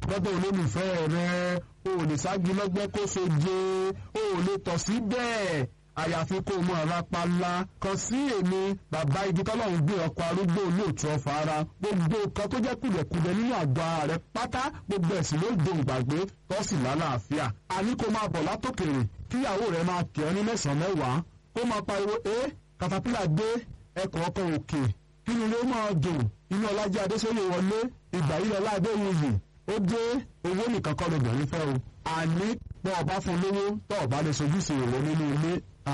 lọ́dọ̀ olólùfẹ́ rẹ o ò lè ságí lọ́gbẹ́ kó soje o ò lè tọ̀ sí bẹ́ẹ̀ àyàfi kó o mọ ọ̀rá pálá kan sí èmi bàbá igi tọ́lọ́run gbé ọkọ̀ arúgbó olóòtú ọ̀fà ara gbogbo nǹkan tó jẹ́ kùdẹ̀kùdẹ̀ nínú àgọ́ ara rẹ pátá gbogbo ẹ̀sìn ló dòun gbàgbé tọ́sí lálàáfíà àní kó máa bọ̀ látòkèrè kíyàwó rẹ máa kẹ́ ọ ní mẹ́sàn-án mẹ́wàá kó máa pariwo ẹ́ katapila dé ẹkọ̀ ọkọ̀ òkè kí ni ló máa dùn inú ọlájẹ́ adéṣọ́lé wọlé ìgbà yìí lọ́lá adéwuyì ó dé owó nìkan kọ́ lóbìnrin fẹ́ o àní bọ́ ọba fún lówó tọ́ ọba lè sojúṣe ìwọ nínú ilé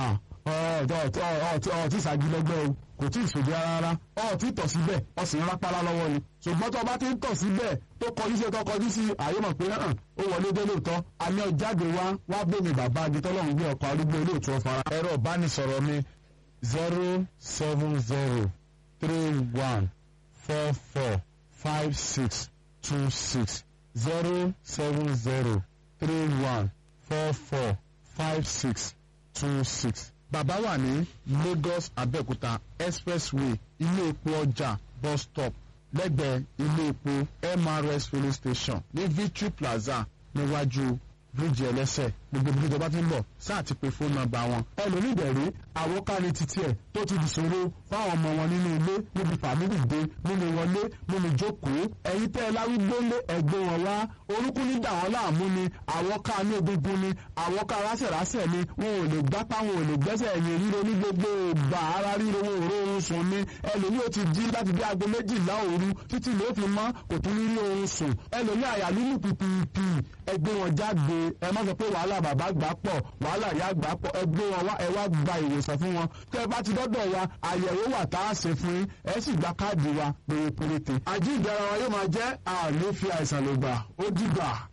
ọtí ìsagilẹ́gbẹ́ o kò tí ì sòdí rárá ọtí tọ̀ síbẹ̀ ọsìn rápálá lọ́wọ́ ni ṣùgbọ́n tó ọba ti ń tọ̀ síbẹ̀ tó kọjú sí tó kọjú sí àyè mọ̀ pé hàn ó wọlé dé lóòótọ́ àmì ọ̀jáde wá wá bómi bàbá agitọ́lọ́run gbé ọkọ̀ arúgbó olóòtú ọ̀fara. ẹ̀rọ ìbánisọ̀rọ̀ mi zero seven zero three one four four five six two six zero seven zero three one four four five six two six. bàbá wà ní Lagos Abẹ́òkúta expressway ilé epo ọjà bus stop lẹ́gbẹ̀ẹ́ ilé epo MRS filling station ní Victory Plaza níwájú bíríìjì ẹlẹ́sẹ̀ gbogbo ibi tó bá ti ń bọ̀ sáà ti pe fóònù nọ́mbà wọn. ẹlòmíì dẹ̀rí àwòká ni títí ẹ̀ tó ti dìṣòro fáwọn ọmọ wọn nínú ilé níbi fàmílì dé nínú wọlé nínú jókòó ẹ̀yin tẹ́ ẹ láwùgbó lé ẹgbẹ́ wọn wá orúkún ní dà wọ́n láàmú ni àwòká ní egungun ni àwòká rásẹ̀rásẹ̀ ni wọn ò lè gbápá wọn ò lè gbẹ́sẹ̀ ẹ̀yìn ríro ní gbogbo ìgbà ara ríro wọn ò róorun sùn ni ẹlòmíì ó ti jí láti bí aago méjìlá òru títí ló fi mọ́ kò tún ní rí oorun sùn ẹlòmíì àyà lílù pìpìpì ẹgbẹ́ wọn jáde ẹ má sọ pé wàhálà bàbá gbà pọ̀ wàhálà ìyá gbà pọ̀ ẹgbẹ́ wọn wá ẹ wá gba ìwòsàn fún wọn tẹ́ ẹ bá ti dọ́dọ̀ wa àyẹ̀wò wà tá a ṣe fún yín ẹ sì gba káàdì wa pérépéréte. àjíǹde ara wa yóò máa jẹ́ àní fi àìsàn ló gbà ó dìgbà.